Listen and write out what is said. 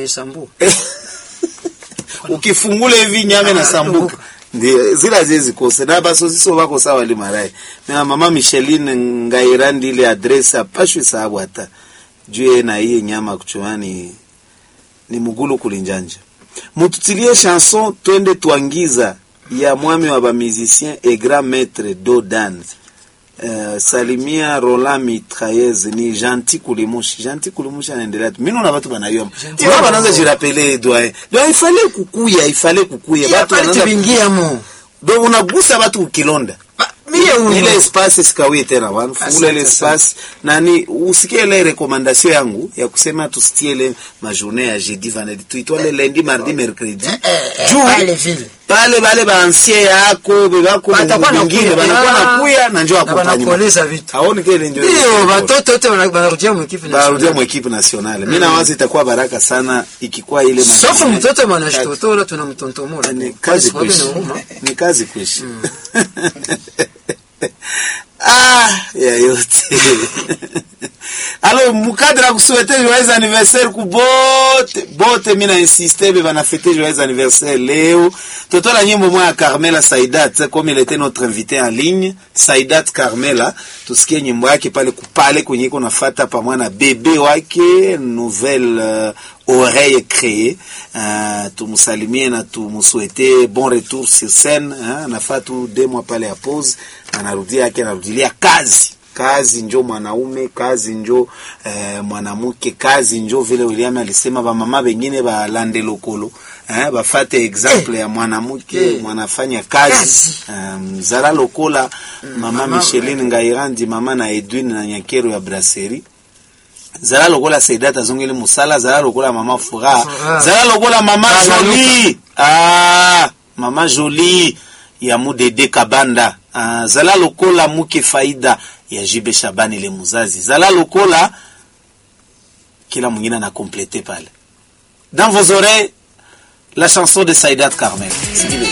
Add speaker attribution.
Speaker 1: isambu
Speaker 2: ukifungula hivi nyame na sambuka ndio zile haziwezi kosa na basosiso bako sawa limarai na mama Micheline ngairandi ile adresse apashwe sababu hata juu na hiye nyama kuchumani ni mugulu kulinjanja mututilie chanson twende twangiza ya mwami wa bamusicien et grand maître dodan Uh, salimia Roland Mitraillez ni gentil kulimushi gentil kulimushi anaendelea tu mimi na watu banayoma
Speaker 1: Gentil
Speaker 2: wao wanaanza
Speaker 1: Kulimushi.
Speaker 2: jirapele doyen donc il fallait kukuya il fallait kukuya
Speaker 1: Iya
Speaker 2: watu
Speaker 1: pale
Speaker 2: wanaanza
Speaker 1: tubingiamo
Speaker 2: donc unagusa watu ukilonda
Speaker 1: mie huyo
Speaker 2: ile espace sikawie tena bwana fungula ile
Speaker 1: Asante,
Speaker 2: espace nani usikie ile recommandation yangu ya kusema tusitie ile majournée ya jeudi vendredi tuitwale lundi mardi mercredi juu
Speaker 1: pale vile
Speaker 2: pale bale baansien yako bebako
Speaker 1: Batakuwa na
Speaker 2: bingine
Speaker 1: kuya.
Speaker 2: banakuwa
Speaker 1: Ah,
Speaker 2: nakuya na njoo
Speaker 1: na
Speaker 2: accompagnement
Speaker 1: banakueleza vitu
Speaker 2: haoni kile ndio
Speaker 1: ndio watoto wote wana- wanarudia mwikipi
Speaker 2: barudia mu equipe nationale mimi nawaza itakuwa baraka sana ikikuwa ile
Speaker 1: safu
Speaker 2: majournée.
Speaker 1: mtoto mwanashitotola tunamtontomola
Speaker 2: ni kazi
Speaker 1: Kwa sababu
Speaker 2: kuishi
Speaker 1: ni huruma.
Speaker 2: ni kazi kuishi ah ya yote alors mukadre ya kusuete joyeux anniversaire ku bote bote mina insiste be bana fete joyeux anniversaire leo totola nyimbo moya ya Carmela Saidat comme il était notre invité en ligne Saidat Carmela tusikie nyimbo yake pale kupale kwenye iko nafata pamoja na bebe wake nouvelle euh, oreille créée uh, tumsalimie na tumswete bon retour sur scène hein, anafaa tu deux mois pale ya pause anarudia yake anarudilia kazi kazi njo mwanaume kazi njo eh, mwanamke kazi njo vile William alisema bamama bengine balande lokolo eh, bafate exemple ya mwanamke
Speaker 1: Eh.
Speaker 2: mwanafanya kazi
Speaker 1: Kazi.
Speaker 2: um, zala lokola mama
Speaker 1: mama-
Speaker 2: Micheline Ngairandi mama na Edwin na Nyakero ya brasserie zala lokola Saidat azongeli musala zala lokola mama Furaha
Speaker 1: Furaha.
Speaker 2: zala lokola mama
Speaker 1: Bala
Speaker 2: Jolie ah mama Jolie ya mudede kabanda ah, zala lokola muke faida ya jibe Shabani le muzazi zala lokola kila mwingine ana complete pale dans vos oreilles la chanson de Saidat Carmel Sikiliza.